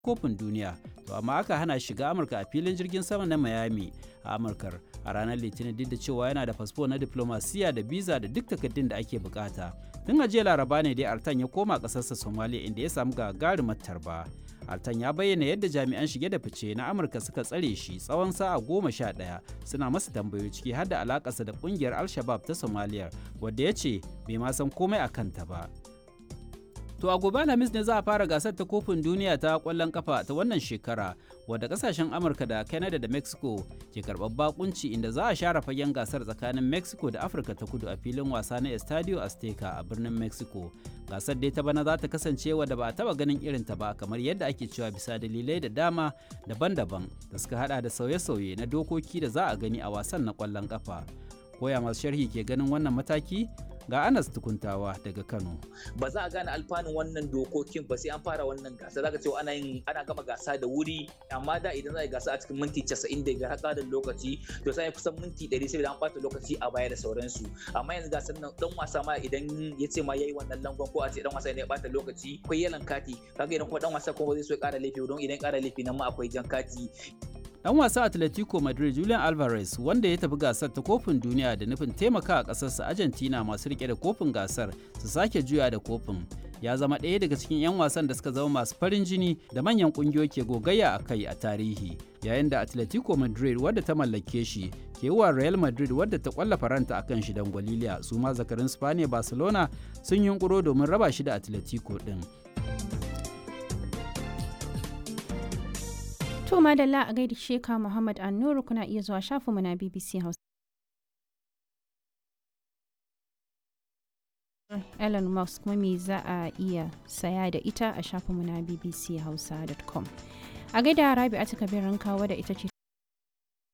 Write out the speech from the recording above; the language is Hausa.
kofin duniya to amma aka hana shiga amurka a filin jirgin sama na miami a amurkar a ranar litinin duk da cewa yana da fasfo na diplomasiya da biza da duk takardun da ake bukata tun a jiya laraba ne dai artan ya koma kasarsa somalia inda ya samu gagarumar tarba artan ya bayyana yadda jami'an shige da fice na amurka suka tsare shi tsawon sa'a goma sha ɗaya suna masa tambayoyi ciki har da alakarsa da kungiyar al-shabab ta somalia wadda ya ce bai ma san komai a kanta ba To a gobe Alhamis ne za a fara gasar ta kofin duniya ta kwallon kafa ta wannan shekara wadda kasashen Amurka da Canada da Mexico ke karɓar bakunci inda za a share fagen gasar tsakanin Mexico da Afirka ta kudu a filin wasa na Estadio Azteca a birnin Mexico. Gasar dai ta bana za ta kasance wadda ba a taba ganin irin ta ba kamar yadda ake cewa bisa dalilai da dama daban-daban da suka hada da sauye-sauye na dokoki da za a gani a wasan na kwallon kafa. Koya masu sharhi ke ganin wannan mataki ga Anas tukuntawa daga Kano. Ba za a gane alfanun wannan dokokin ba sai an fara wannan gasa zaka cewa ana yin ana gama gasa da wuri amma da idan za a yi gasa a cikin minti 90 da har da lokaci to sai kusan minti 100 sai an bata lokaci a baya da sauransu amma yanzu gasar nan dan wasa ma idan ya ce ma yayi wannan langon ko a ce dan wasa ne ya bata lokaci akwai yalan kati kaga idan kuma dan wasa kuma zai so ya kara laifi don idan kara laifi nan ma akwai jan kati Dan wasa Atletico Madrid Julian Alvarez wanda ya tafi gasar ta kofin duniya da nufin taimaka a ƙasarsa Argentina masu rike da kofin gasar su sake juya da kofin. Ya zama ɗaya daga cikin 'yan wasan da suka zama masu farin jini da manyan ƙungiyoyi ke gogayya a kai a tarihi. Yayin da Atletico Madrid wadda ta mallake shi ke wa Real Madrid wadda ta kwalla faranta akan shi don Gwaliliya su ma zakarin Spaniya Barcelona sun yunkuro domin raba shi da Atletico ɗin. To madalla a gaida Sheka Muhammad Annuru kuna iya zuwa shafinmu na BBC Hausa. Elon Musk kuma me za a iya saya da ita a shafinmu na bbchausa.com. A gaida Rabi a kabirin kawo da ita ce